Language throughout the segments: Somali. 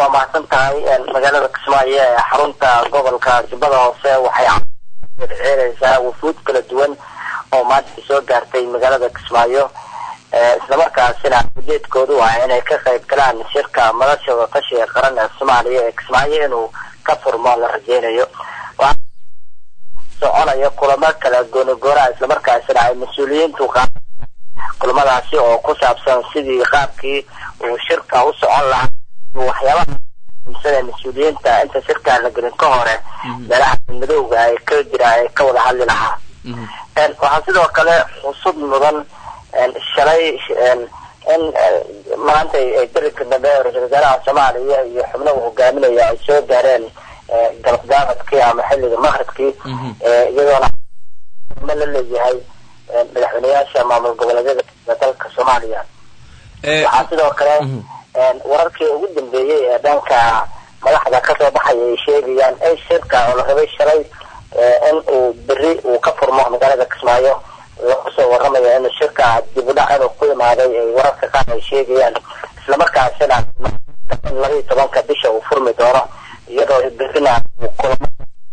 waa mahadsan tahay magaalada kismaayo ee xarunta gobolka jubbada hoose waxay ceereysaa wufuud kala duwan oo maanta soo gaartay magaalada kismaayo islamarkaasina ujeedkoodu waa inay ka qayb galaan shirka madasha wadatashiga qaran ee soomaaliya ee kismaayo inuu ka furmo la rajeynayo soconaya kulamo kala goonigoonaa islamarkaasina ay mas-uuliyiintu qa kulamadaasi oo ku saabsan sidii qaabkii uu shirka u socon lahaa waxyaabaha sida mas-uuliyiinta inta shirka la gelin ka hore meelaha madowga ay ka jira ay ka wada hadli lahaa waxaa sidoo kale xusud mudan shalay in maanta berinka dambe ra-isul wasaaraha soomaaliya iyo xubnaha hogaaminaya ay soo gaareen galabdaabadkii ama xilliga maqribkii iyadoona ma la leeyahay madaxweyneyaasha maamul goboleedyada dalka soomaaliya waxaa sidoo kale wararkii ugu dambeeyey ee dhanka madaxda kasoo baxaya ay sheegayaan in shirka oo la rabay shalay in uu beri uu ka furmo magaalada kismaayo lagu soo waramaya in shirka dibudhac inuu ku imaaday ay wararka qaar ay sheegayaan islamarkaasina in laba iyo tobanka bisha uu furmi doono iyadoo berina kulamo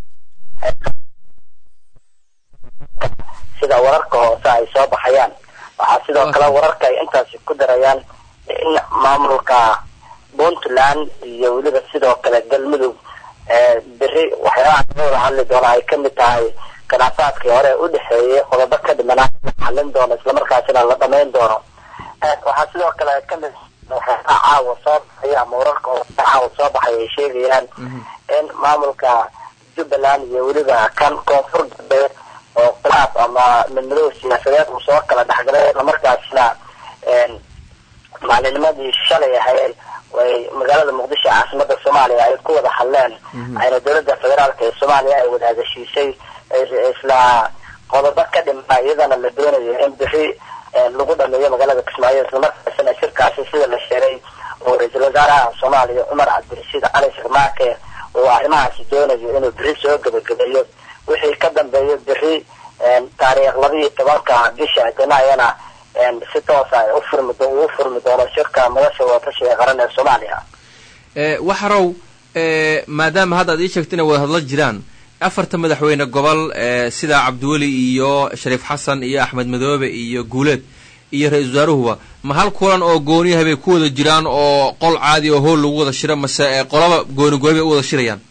sida wararka hoose ay soo baxayaan waxaa sidoo kale wararka ay intaasi ku darayaan in maamulka puntland iyo weliba sidoo kale galmudug beri waxyaabaha laga wada hadli doono ay kamid tahay khilaafaadkii hore u dhexeeyay qodobo ka dhimanaa xalin doono islamarkaasina la dhamayn doono waxaa sidoo kale kamid waxyaabaha caawa soo baxaya ama wararka oo caawa soo baxay ay sheegayaan in maamulka jubbaland iyo weliba kan koonfur galbeed oo khilaaf ama midmadow siyaasadeed uu soo kala dhexgalay islamarkaasina maalinimadii shalay ahayd way magaalada muqdisho caasimada soomaaliya ay ku wada hadleen ayna dowladda federaalka ee soomaaliya ay wada hadashiisay isla qodobo ka dhima iyadana la doonayo in beri lagu dhameeyo magaalada kismaayo islamarkaasina shirkaasi sida la sheegay oo ra-iisul wasaaraha soomaaliya cumar cabdirashiid cali sharmaake uu arrimahaasi doonayo inuu beri soo gebagabeeyo wixii ka dambeeyo beri taariikh laba iyo tobanka bisha janaayana si toosa ay ufurmi uu furmi doono shirka madasha wadatashiga qaran ee soomaaliya waxarow maadaama hadda ad ii sheegta inay wada hadla jiraan afarta madaxweyne gobol sida cabdiweli iyo shariif xasan iyo axmed madoobe iyo guuleed iyo ra-isul wasaaruhuba ma hal kulan oo gooniyaha bay ku wada jiraan oo qol caadi oo hool lagu wada shiro mase qolaba gooni gooni bay u wada shirayaan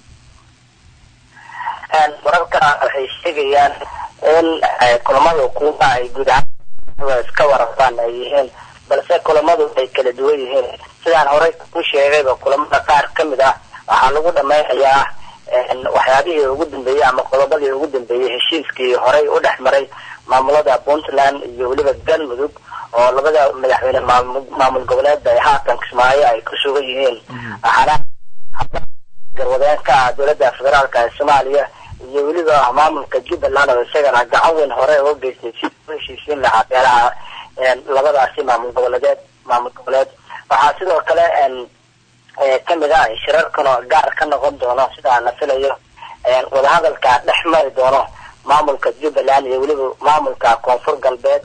wararka waxay sheegayaan in kulamada kuwa ay guud ahaan iska warartaan ay yihiin balse kulamadu ay kala duwan yihiin sidaan horey ku sheegayba kulamada qaar ka mid ah waxaa lagu dhameynayaa waxyaabihii ugu dambeeyey ama qodobadii ugu dambeeyey heshiiskii horey u dhex maray maamulada puntland iyo weliba galmudug oo labada madaxweyne maamul goboleedba ay haatan kismaayo ay ku sugan yihiin waxaana garwadeenka ah dowladda federaalka ee soomaaliya iyo weliba maamulka jubbaland oo isagana gacan weyn hore uga geystay si u heshiisiin lahaa beelaha labadaasi maamul goboleedeed maamul goboleed waxaa sidoo kale kamid ah shirarkan gaar ka noqon doono sidaa la filayo wadahadalka dhex mari doono maamulka jubbaland iyo weliba maamulka koonfur galbeed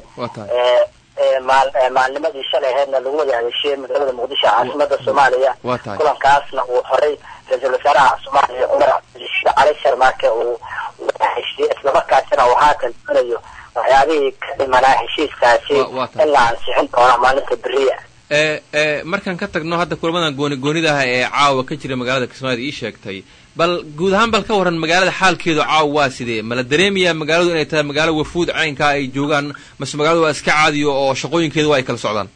maalnimadii shalay aheydna lagu wada hadeshiyey magaalada muqdisho caasimada soomaaliya kulankaasna uu horey ra-iisul wasaaraha soomaaliya cumar cabdirashiid cali sharmaake uu heshiiyey islamarkaasina uu haatan doonayo waxyaabihii ka dhimanaa heshiiskaasi in la ansixin doono maalinta beriya markaan ka tagno hadda kulamadan gooni goonida ah ee caawa ka jira magaalada kismaayo ii sheegtay bal guud ahaan bal ka waran magaalada xaalkeedu caawa waa sidee mala dareemayaa magaaladu inay tahay magaalo wafuud caynkaa ay joogaan mase magaaladu waa iska caadiyo oo shaqooyinkeedu waa ay kala socdaan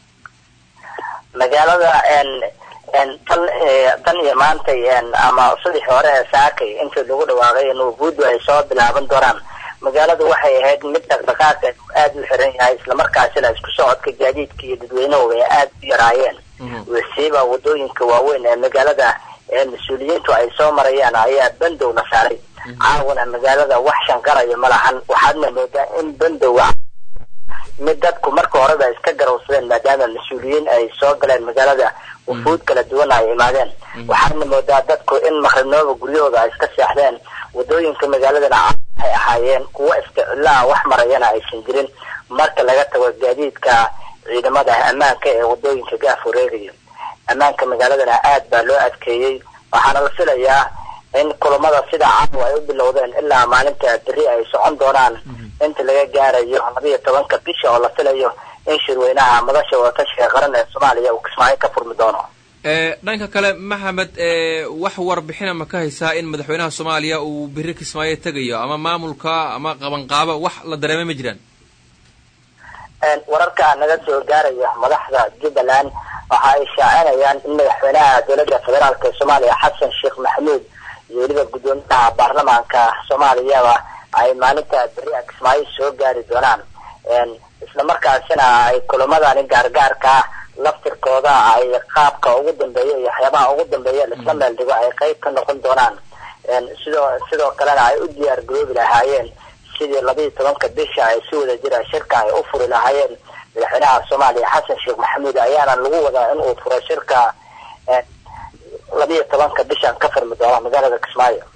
magaalada tan tan iyo maantay ama sadix hore ee saakay intii lagu dhawaaqay in wafuuddu ay soo bilaaban doonaan magaaladu waxay ahayd mid dhaqdhaqaaqa aada u xiran yahay islamarkaasina isku socodka gaadiidka iyo dadweynuhu ay aada u yaraayeen wasiiba wadooyinka waaweyn ee magaalada ee mas-uuliyiintu ay soo marayaan ayaa bandow la saaray caawana magaalada wax shanqarayo ma lahan waxaadna moodaa in bandowa mid dadku marka horeba iska garowsadeen maadaama mas-uuliyiin ay soo galeen magaalada wufuud kala duwan ay imaadeen waxaadna moodaa dadku in maqribnooba guryahooda ay iska seexdeen wadooyinka magaaladana waxay ahaayeen kuwo iska cillaha wax marayana aysan jirin marka laga tago gaadiidka ciidamada ammaanka ee wadooyinka gaaf wareegaya ammaanka magaaladana aad baa loo adkeeyey waxaana la filayaa in kulamada sida caawa ay u bilowdeen ilaa maalinta beri ay socon doonaan inta laga gaarayo labiyo tobanka bisha oo la filayo in shirweynaha madasha wadatashiga qaran ee soomaaliya uu kismaayo ka furmi doono dhanka kale maxamed wax warbixina ma ka haysaa in madaxweynaha soomaaliya uu beri kismaayo tegayo ama maamulka ama qabanqaabo wax la dareemay ma jiraan wararka naga soo gaaraya madaxda jubbaland waxa ay shaacinayaan in madaxweynaha dowladda federaalk ee soomaaliya xasan sheekh maxamuud iyo weliba guddoomiyaha baarlamaanka soomaaliyaba ay maalinta beri a kismaayo soo gaari doonaan isla markaasina ay kulamadani gaargaarka laftirkooda ay qaabka ugu dambeeya iyo waxyaabaha ugu dambeeya laisla meel dhigo ay qeyb ka noqon doonaan sidoo sidoo kalena ay u diyaar garoobi lahaayeen sidii labiiyo tobanka bisha ay si wada jira shirka ay u furi lahaayeen madaxweynaha soomaaliya xasan sheekh maxamuud ayaana lagu wadaa in uu furo shirka labiiyo tobanka bishan ka furmi doono magaalada kismaayo